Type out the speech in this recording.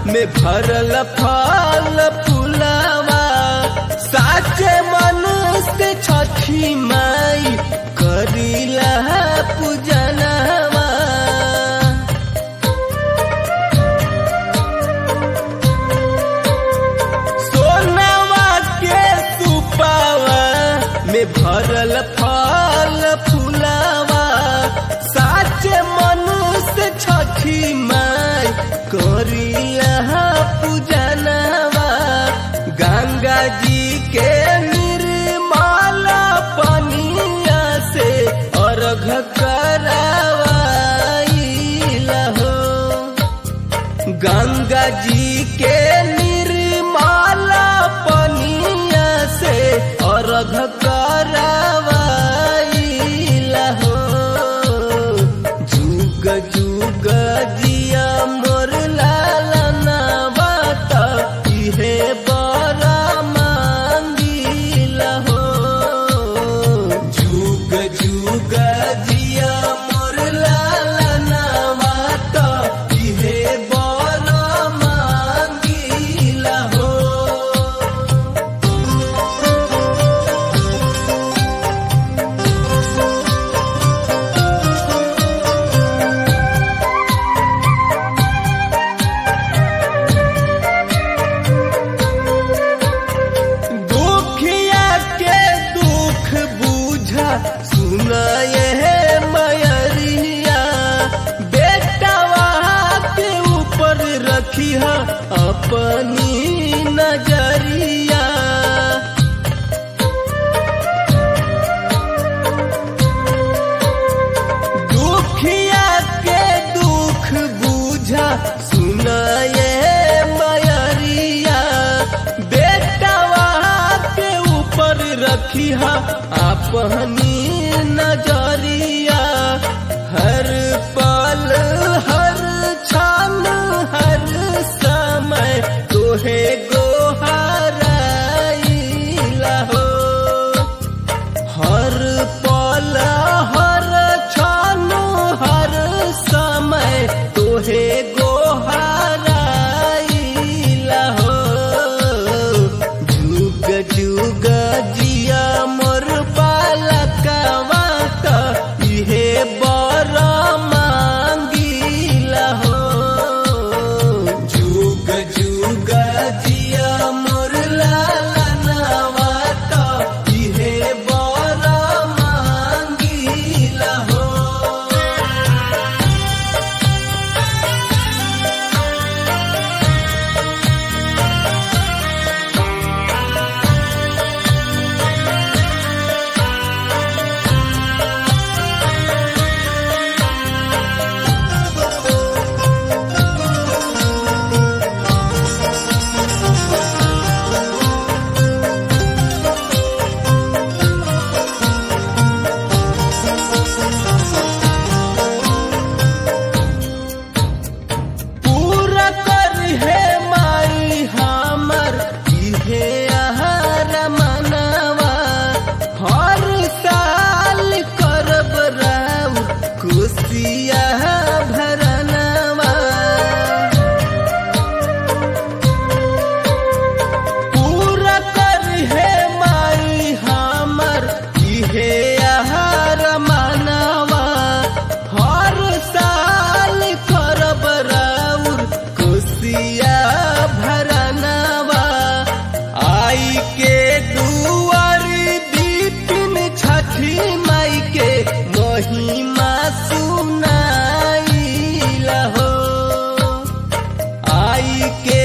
में भरल फल फुलावा साचे मन से छठी माई करीला पूजनवा सोनवा के सुपावा में भरल फल फुलावा साचे मन से छठी माई करिया पूजनवा गंगा जी के निर्मल पनिया से अर्घ करावाइला हो गंगा जी के निर्मल पनिया से अर्घ करावाइला हो जुग जुग जिया मोर लालना बात इहे बड़ा मांगिला हो जुग जुग जिया मोर लालना बात इहे बड़ा मांगिला हो दुखिया के दुख बुझा सुनाए है मयरिया बेटवा के ऊपर रखिया अपनी नजरिया दुखिया के दुख बुझा सुनाए मयरिया बेटवा के ऊपर रखिया अपनी नजरिया हर पल हर क्षण हर समय तोहे गोहराइला हो हर पल हर क्षण हर समय तोहे गोहराइला हो जुग जुग जिया मोर बालकवा त इहे बर मांगिला हो जुग जुग जिया मोर लालनवा त इहे बर मांगिला हो पूरा कर हे माई हमर इहे आहार मनवा हर साल करब राव खुशिया भरनवा पूरा कर हे माई हमर इहे आहार मनवा हर साल करब राउर खुशिया भरनवा आई के दुआर दीपिन छठी माई के महिमा सुनाइला हो आई के